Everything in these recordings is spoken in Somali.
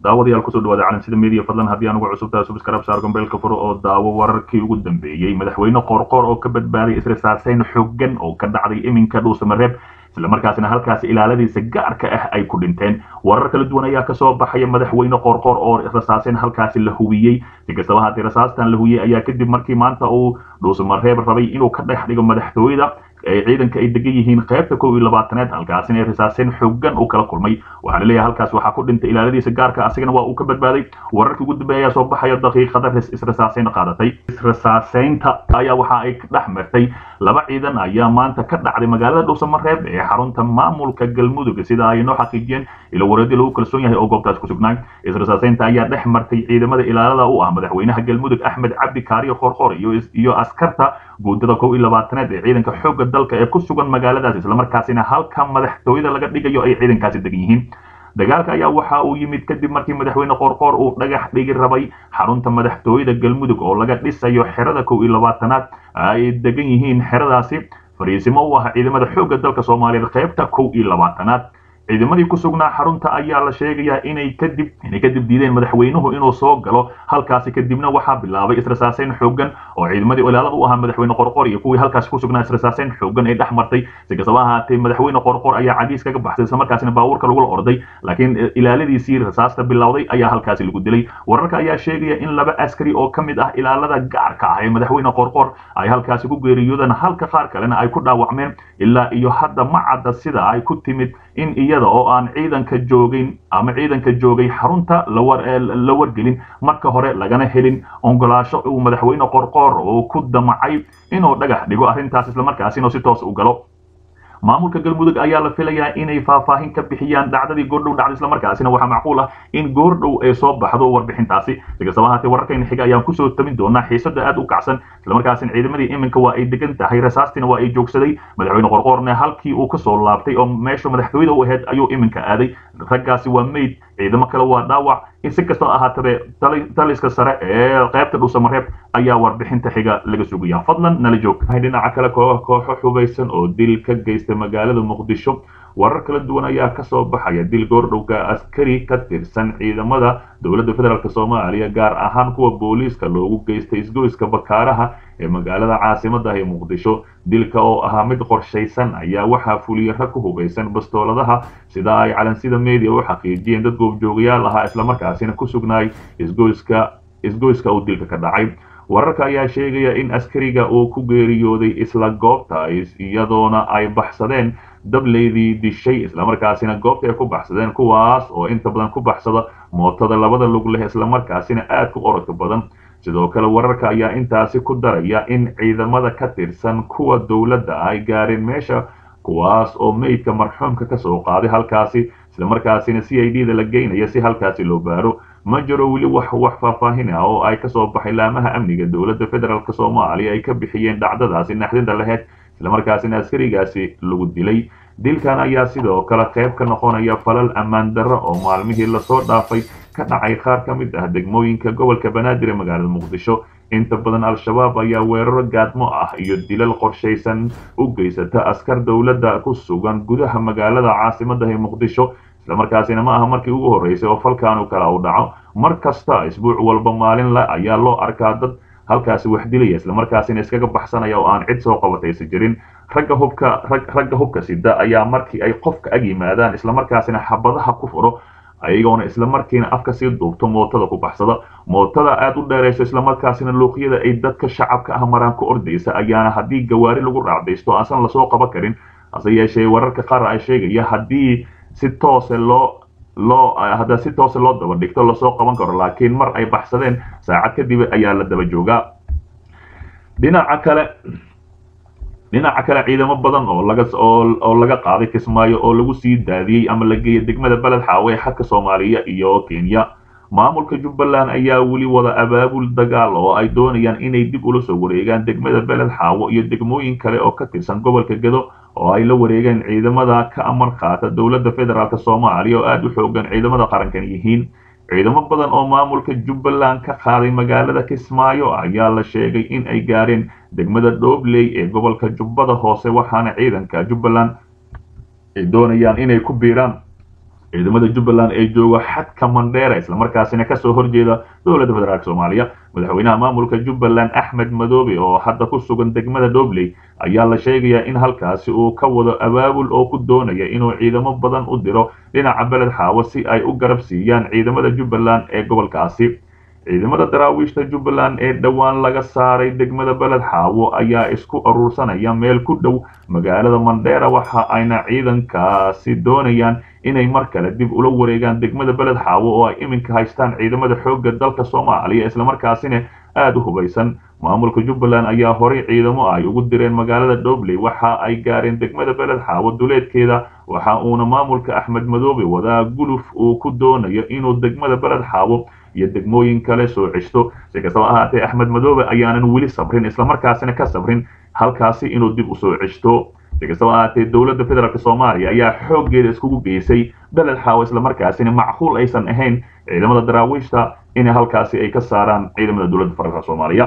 daawadayaal kusoo dhawaada calansida media fadlan haddii aan ugu cusubtahay subscribe saar gombeelka furo oo daawo wararkii ugu dambeeyey madaxweyne qoorqoor oo ka badbaaday israsaaseyn xooggan oo ka dhacday iminka dhuusamareeb islamarkaasina halkaasi ilaaladiisa gaarka ah ay ku dhinteen warar kala duwan ayaa kasoo baxaya madaxweyne qoorqoor oo rasaaseyn halkaasi la hubiyey si kastaba haddii rasaastan la hubiyey ayaa kadib markii maanta uu dhuusamareeb rabay inuu ka dhex dhigo madaxtooyada ee ciidanka ay degan yihiin qaybta kow iyo labaataneed halkaasina ay rasaaseen xooggan uu kala kulmay waxaana leeyahay halkaas waxaa ku dhintay ilaaladiisa gaarka asigana waa uu ka badbaaday wararkii ugu dambeeya ayaa soo baxaya daqiiqada israsaaseyn qaadatay israsaaseynta ayaa waxa ay dhex martay laba ciidan ayaa maanta ka dhacday magaalada dhuusamareeb ee xarunta maamulka galmudug sida ay noo xaqiijiyeen ilo wareedii lagu kalsoon yahay oo goobtaas ku sugnaa israsaaseynta ayaa dhex martay ciidamada ilaalada u ah madaxweynaha galmudug axmed cabdi kaariyo qoorqoor iyo askarta guudada kow iyo labaataneed ee ciidanka xoogga dalka ee ku sugan magaaladaas islamarkaasina halka madaxtooyada laga dhigayo ay ciidankaasi degan yihiin dagaalka ayaa waxa uu yimid kadib markii madaxweyne qoorqoor uu dhagax dhigi rabay xarunta madaxtooyada galmudug oo laga dhisayo xerada kow iyo labaatanaad ay degan yihiin xeradaasi fariisimo u ah ciidamada xoogga dalka soomaaliyeed qaybta kow iyo labaatanaad ciidamadii ku sugnaa xarunta ayaa la sheegayaa inay kadib inay kadib diideen madaxweynuhu inuu soo galo halkaasi kadibna waxaa bilaabay israsaaseyn xooggan oo ciidamadii ilaalada u ahaa madaxweyne qorqor iyo kuwii halkaasi ku sugnaa israsaaseyn xooggan ay dhex martay si kastaba ahaatee madaxweyne qorqor ayaa cadiis kaga baxsay isla markaasina baabuurka lagula orday laakiin ilaaladiisii rasaasta bilowday ayaa halkaasi lagu dilay wararka ayaa sheegaya in laba askari oo ka mid ah ilaalada gaarka ah ee madaxweyne qorqor ay halkaasi ku geeriyoodeen halka qaar kalena ay ku dhaawacmeen ilaa iyo hadda ma cadda sida ay ku timid in iyada oo aan ciidanka joogayn ama ciidanka joogay xarunta la wargelin marka hore lagana helin ongolaasho uu madaxweyne qorqoor uu ku damacay inuu dhagax dhigo arrintaas islamarkaasina si toos u galo maamulka galmudug ayaa la filayaa inay faahfaahin ka bixiyaan dhacdadii goordhow dhacday islamarkaasina waxaa macquul ah in goordhow ay soo baxdo warbixintaasi si kastaba ahaatee wararkayna xiga ayaan kusoo tamin doonaa xiisada aad u kacsan islamarkaasina ciidamadii iminka waa ay degan tahay rasaastiina waa ay joogsaday madaxweyne qorqoorne halkii uu kasoo laabtay oo meesha madaxtooyada u ahayd ayuu iminka aaday raggaasi waa meyd ciidamo kale waa dhaawac si kastoo ahaataba taliska sare ee qaybta dhuusamareeb ayaa warbixinta xiga laga sugaya fadlan nala joog dhinaca kale kooxo xubaysan oo dil ka geystay magaalada muqdisho warar kala duwan ayaa kasoo baxaya dil goordhowga askari ka tirsan ciidamada dowladda federaalk soomaaliya gaar ahaan kuwa booliiska loogu geystay isgoyska bakaaraha ee magaalada caasimada ee muqdisho dilka oo ahaa mid qorshaysan ayaa waxaa fuliyey rag ku hubaysan bastooladaha sida ay calansida media u xaqiijiyeen dad goobjoogayaal ahaa islamarkaasina ku sugnaay isgoyska isgoyska uu dilka ka dhacay wararka ayaa sheegaya in askariga uu ku geeriyooday isla goobta iyadoona ay baxsadeen dableydii dishay islamarkaasina goobta ay ku baxsadeen kuwaas oo inta badan ku baxsada mootada labada lug leh islamarkaasina aad ku orodka badan sidoo kale wararka ayaa intaasi ku daraya in ciidamada ka tirsan kuwa dowladda ay gaareen meesha kuwaas oo meydka marxuumka kasoo qaaday halkaasi islamarkaasina c i d da la geynaya si halkaasi loo baaro ma jiro weli wax wax faahfaahin ah oo ay kasoo baxay laamaha amniga dowladda federaalk soomaaliya ay ka bixiyeen dhacdadaasi naxdinta laheyd islamarkaasina askarigaasi lagu dilay dilkan ayaa sidoo kale qayb ka noqonaya falal ammaan darro oo maalmihii lasoo dhaafay ka dhacay qaar ka mid ah degmooyinka gobolka banaadir ee magaalada muqdisho inta badan al-shabaab ayaa weeraro gaadmo ah iyo dilal qorshaysan u geysata askar dowladda ku sugan gudaha magaalada caasimada ee muqdisho islamarkaasina ma aha markii ugu horreysay oo falkaanu kale u dhaco mar kasta isbuuc walba maalin le ayaa loo arkaa dad halkaasi wax dilaya islamarkaasina iskaga baxsanaya oo aan cid soo qabataysa jirin ragga hubka ragga hubka sida ayaa markii ay qofka ag yimaadaan islamarkaasina xabadaha ku furo ayagoona islamarkiina afka sii duubto mootada ku baxsada mootada aad u dheerayso islamarkaasina luuqyada ay dadka shacabka ah maraan ku ordaysa ayaana haddii gawaari lagu raacdaysto aansan lasoo qaban karin hase yeeshee wararka qaar ay sheegaya haddii si toose loo loo hadda si toose loo daba dhigto lasoo qaban karo laakiin mar ay baxsadeen saacad kadib ayaa la daba joogaa dhinaca kale dhinaca kale ciidamo badan oo laga oo laga qaaday kismaayo oo lagu sii daadiyey ama la geeyay degmada beled xaawe xadka soomaaliya iyo kenya maamulka jubbaland ayaa weli wada abaabul dagaal oo ay doonayaan inay dib ula soo wareegaan degmada beled xaawo iyo degmooyin kale oo ka tirsan gobolka gedo oo ay la wareegeen ciidamada ka amar qaata dowladda federaalk soomaaliya oo aada u xoogan ciidamada qarankan yihiin ciidamo badan oo maamulka jubbaland ka qaaday magaalada kismaayo ayaa la sheegay in ay gaareen degmada dhobley ee gobolka jubbada hoose waxaana ciidanka jubbaland ay doonayaan inay ku biiraan ciidamada jubbaland ee jooga xadka mandheera islamarkaasina kasoo horjeeda dowladda federaalk soomaaliya madaxweynaha maamulka jubbaland axmed madoobe oo hadda ku sugan degmada dobley ayaa la sheegayaa in halkaasi uu ka wado abaabul oo ku doonaya inuu ciidamo badan u diro dhinaca beled xaawo si ay u garab siiyaan ciidamada jubbaland ee gobolkaasi ciidamada daraawiishta jubbaland ee dhowaan laga saaray degmada beled xaawo ayaa isku aruursanaya meel ku dhow magaalada mandheera waxa ayna ciidankaasi doonayaan inay mar kale dib ula wareegaan degmada beled xaawo oo ay iminka haystaan ciidamada xoogga dalka soomaaliya islamarkaasina aada u hubaysan maamulka jubbaland ayaa horay ciidamo ay ugu direen magaalada dobley waxa ay gaareen degmada beled xaawo duleedkeeda waxa uuna maamulka axmed madoobe wadaa guluf uu ku doonayo inuu degmada beled xaawo iyo degmooyin kale soo ceshto si kastaba ahaatee axmed madoobe ayaanan weli sabrin islamarkaasina ka sabrin halkaasi inuu dib usoo ceshto si kastaba ahaatee dowladda federaalk soomaaliya ayaa xooggeeda iskugu geysay beled xaawo islamarkaasina macquul aysan ahayn ciidamada daraawiishta inay halkaasi ay ka saaraan ciidamada dowladda federaalk soomaaliya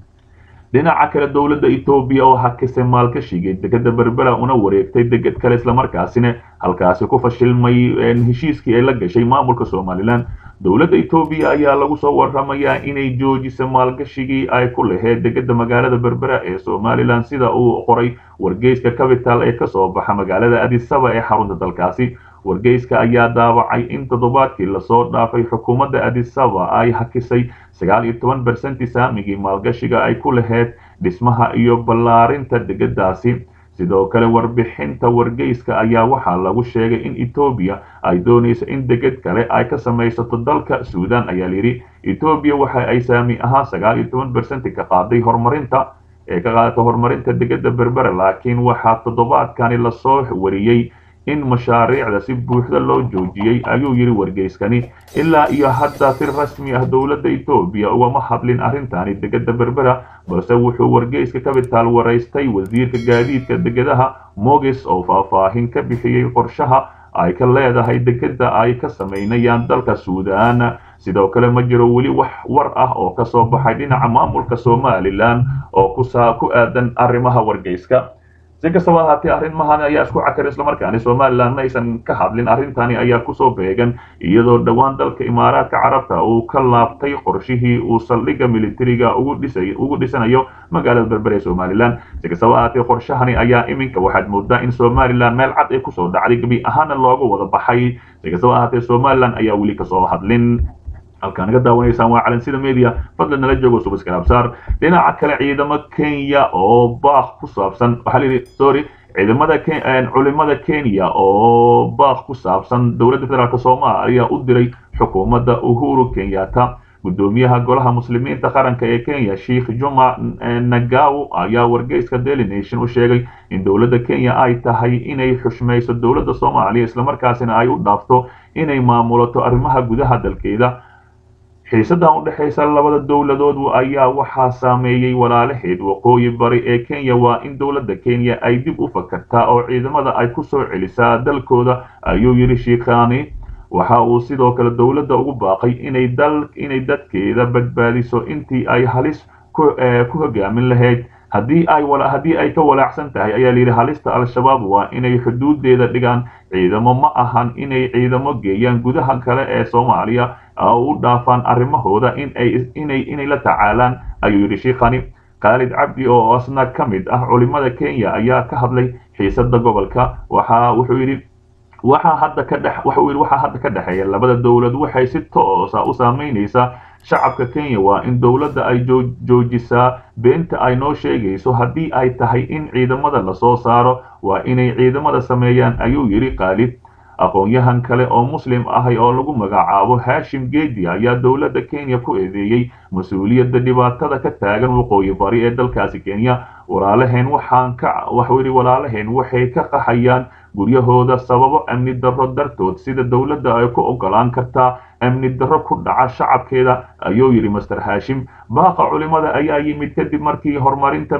dhinaca kale dowladda etoobiya oo hakisay maalkashigay degada berbera una wareegtay deged kale islamarkaasina halkaasi ku fashilmay heshiiskii ay la gashay maamulka somalilan dowladda etoobiya ayaa lagu soo waramayaa inay joojisay maalgashigii ay ku laheyd degada magaalada berbera ee somalilan sida uu qoray wargeyska capital ee kasoo baxa magaalada adisaba ee xarunta dalkaasi wargeyska ayaa daawacay in toddobaadkii lasoo dhaafay xukuumadda adisaba ay hakisay sagaal iyo toban bersenti saamigii maalgashiga ay ku laheyd dhismaha iyo ballaarinta degadaasi sidoo kale warbixinta wargeyska ayaa waxaa lagu sheegay in etoobiya ay doonayso in deged kale ay ka samaysato dalka suudan ayaa layidhi etoobiya waxa ay saami ahaan sagaal iyo toban bersenti ka qaaday horumarinta ee ka qaadata horumarinta degada berbera laakiin waxaa toddobaadkani lasoo wariyey in mashaariicda si buuxda loo joojiyey ayuu yidhi wargeyskani ilaa iyo hadda si rasmi ah dowladda etoobiya ugama hadlin arrintani degada berbera balse wuxuu wargeyska capital waraystay wasiirka gaadiidka degadaha mogis oo faahfaahin ka bixiyey qorshaha ay ka leedahay degada ay ka samaynayaan dalka suudan sidoo kale ma jiro weli wax war ah oo kasoo baxay dhinaca maamulka somalilan oo ku aadan arrimaha wargeyska si kastaba ahaatee arrimahan ayaa isku cakar islamarkaani somalilan ma aysan ka hadlin arrintani ayaa kusoo beegan iyadoo dhowaan dalka imaaraadka carabta uu ka laabtay qorshihii uu saldhigga militariga ugu dhisanayo magaalada berber ee somalilan si kastaba ahaatee qorshahani ayaa iminka waxaad moodaa in somalilan meel cad ay kusoo dhacday gebi ahaana looga wada baxay si kastaba ahaatee somalilan ayaa weli kasoo hadlin halkaan naga daawanaysaan waa calansida media fadlan nala joogo subaskalaabsaar dhinaca kale ciidamo kenya oo baaq ku saabsan waxaa layidhi sorry ciidamada culimada kenya oo baaq ku saabsan dowladda federaalk soomaaliya u diray xukuumadda uhuru kenyatta gudoomiyaha golaha muslimiinta qaranka ee kenya sheikh juma nagaw ayaa wargeyska daily nation u sheegay in dowladda kenya ay tahay inay xushmayso dowladda soomaaliya islamarkaasina ay u dhaafto inay maamulato arrimaha gudaha dalkeeda xiisadan u dhexaysa labada dowladood ayaa waxaa saameeyey walaalaheed waqooyi bari ee kenya waa in dowladda kenya ay dib u fakartaa oo ciidamada ay ku soo celisaa dalkooda ayuu yidhi shiikhani waxa uu sidoo kale dowladda ugu baaqay inay dal inay dadkeeda badbaadiso intii ay halis ku hogaamin lahayd haddii ay haddii ay ka walaacsan tahay ayaa layidhi halista al-shabaab waa inay xuduudeeda dhigaan ciidamo ma ahan inay ciidamo geeyaan gudaha kale ee soomaaliya oo u dhaafaan arrimahooda inay inay la tacaalaan ayuu yidhi shiikhani khaalid cabdi oo asna ka mid ah culimada kenya ayaa ka hadlay xiisada gobolka waxa wuxuu yidhi waxaa hadda ka dhex wuxuu yidhi waxaa hadda ka dhexeeya labada dowlad waxay si toosa u saameynaysaa shacabka kenya waa in dowladda ay joojisaa beenta ay noo sheegayso haddii ay tahay in ciidamada lasoo saaro waa inay ciidamada sameeyaan ayuu yidhi khaalid aqoon-yahan kale oo muslim ahay oo lagu magacaabo hashim geedi ayaa dowladda kenya ku eedeeyey mas-uuliyadda dhibaatada ka taagan waqooyi bari ee dalkaasi kenya walaalaheen waxaan ka waxuu yidhi walaalaheen waxay ka qaxayaan guryahooda sababo amni darro dartood sida dowladda ay ku ogolaan kartaa amni darro ku dhaca shacabkeeda ayuu yidhi master hashim baaqa culimada ayaa yimid kadib markii horumarinta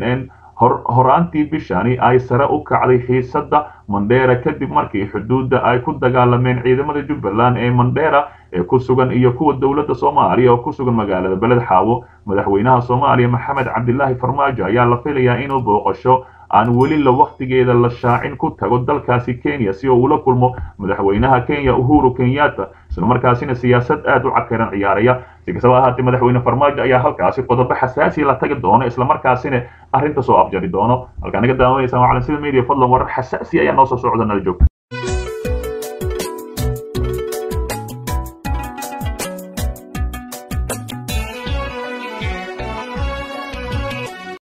horaantii bishani ay sare u kacday xiisadda mandheera kadib markii xuduudda ay ku dagaalameen ciidamada jubbaland ee mandheera ee ku sugan iyo kuwa dowladda soomaaliya oo ku sugan magaalada beled xaawo madaxweynaha soomaaliya maxamed cabdilaahi farmaajo ayaa la filayaa inuu booqasho aan weli la wakhtigeeda la shaacin ku tago dalkaasi kenya si uu ula kulmo madaxweynaha kenya uhuru kenyatta islamarkaasina siyaasad aad u cakiran ciyaaraya si kastaba ahaatee madaxweyne farmaajo ayaa halkaasi qodobo xasaasi la tagi doono islamarkaasina arrinta soo afjari doono halkaa naga daawanaysa waa calansida media fadlan warar xasaasi ayaa noo soo socda nala joogta